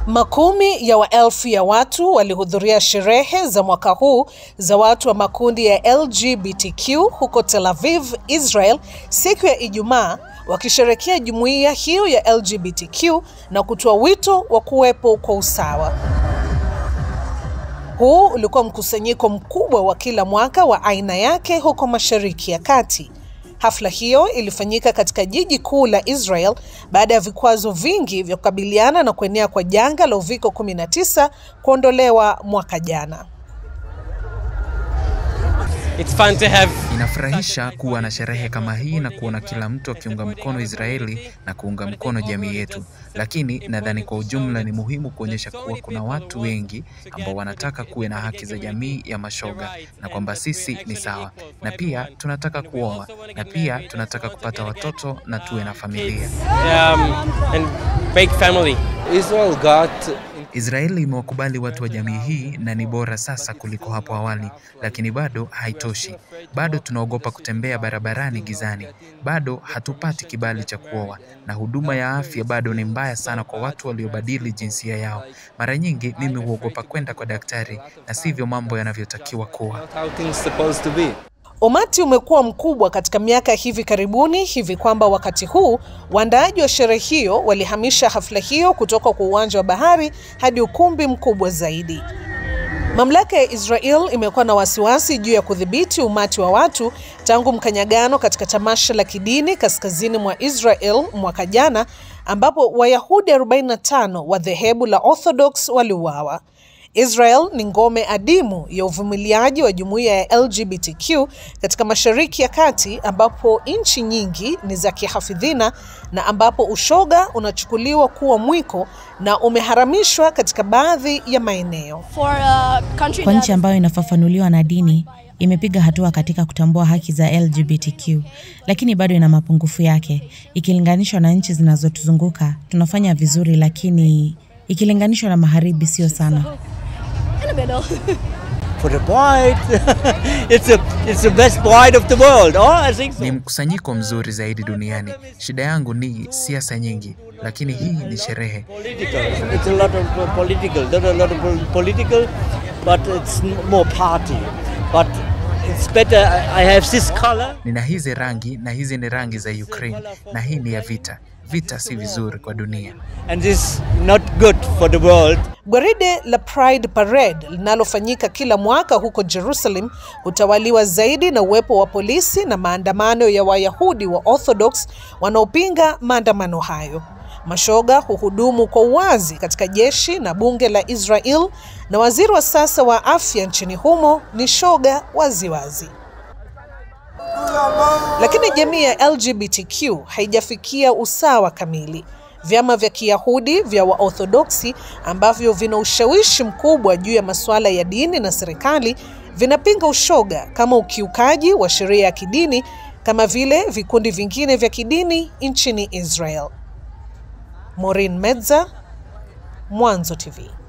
Makumi ya maelfu ya watu walihudhuria sherehe za mwaka huu za watu wa makundi ya LGBTQ huko Tel Aviv, Israel, siku ya Ijumaa, wakisherekea jumuiya hiyo ya LGBTQ na kutoa wito wa kuwepo kwa usawa. Huu ulikuwa mkusanyiko mkubwa wa kila mwaka wa aina yake huko Mashariki ya Kati. Hafla hiyo ilifanyika katika jiji kuu la Israel baada ya vikwazo vingi vya kukabiliana na kuenea kwa janga la uviko 19 kuondolewa mwaka jana. It's fun to have Inafurahisha kuwa na sherehe kama hii na kuona kila mtu akiunga mkono Israeli na kuunga mkono jamii yetu, lakini nadhani kwa ujumla ni muhimu kuonyesha kuwa kuna watu wengi ambao wanataka kuwe na haki za jamii ya mashoga na kwamba sisi ni sawa, na pia tunataka kuoa na pia tunataka kupata watoto na tuwe na familia. um, and big family. Israel got Israeli imewakubali watu wa jamii hii na ni bora sasa kuliko hapo awali, lakini bado haitoshi. Bado tunaogopa kutembea barabarani gizani, bado hatupati kibali cha kuoa, na huduma ya afya bado ni mbaya sana kwa watu waliobadili jinsia yao. Mara nyingi mimi huogopa kwenda kwa daktari, na sivyo mambo yanavyotakiwa kuwa. how things supposed to be. Umati umekuwa mkubwa katika miaka hivi karibuni hivi kwamba wakati huu waandaaji wa sherehe hiyo walihamisha hafla hiyo kutoka kwa uwanja wa bahari hadi ukumbi mkubwa zaidi. Mamlaka ya Israel imekuwa na wasiwasi juu ya kudhibiti umati wa watu tangu mkanyagano katika tamasha la kidini kaskazini mwa Israel mwaka jana ambapo Wayahudi 45 wa dhehebu la Orthodox waliuawa. Israel ni ngome adimu ya uvumiliaji wa jumuiya ya LGBTQ katika Mashariki ya Kati ambapo nchi nyingi ni za kihafidhina na ambapo ushoga unachukuliwa kuwa mwiko na umeharamishwa katika baadhi ya maeneo. for a country Kwa that nchi ambayo inafafanuliwa na dini, imepiga hatua katika kutambua haki za LGBTQ, lakini bado ina mapungufu yake. Ikilinganishwa na nchi zinazotuzunguka, tunafanya vizuri, lakini ikilinganishwa na magharibi sio sana. in the middle. For the point, it's a it's the best point of the world. Oh, I think so. Ni mkusanyiko mzuri zaidi duniani. Shida yangu ni siasa nyingi, lakini hii ni sherehe. Political. It's a lot of uh, political. Not a lot of pol- political, but it's m- more party. But it's better. I I have this color. Nina hizi rangi na hizi ni rangi za Ukraine, na hii ni ya vita. Vita si vizuri kwa dunia. and this not good for the world. Gwaride la Pride Parade linalofanyika kila mwaka huko Jerusalem hutawaliwa zaidi na uwepo wa polisi na maandamano ya Wayahudi wa Orthodox wanaopinga maandamano hayo. Mashoga huhudumu kwa uwazi katika jeshi na bunge la Israel na waziri wa sasa wa afya nchini humo ni shoga waziwazi. Lakini jamii ya LGBTQ haijafikia usawa kamili. Vyama vya Kiyahudi vya Waorthodoksi ambavyo vina ushawishi mkubwa juu ya masuala ya dini na serikali vinapinga ushoga kama ukiukaji wa sheria ya kidini kama vile vikundi vingine vya kidini nchini Israel. Maureen Medza, Mwanzo TV.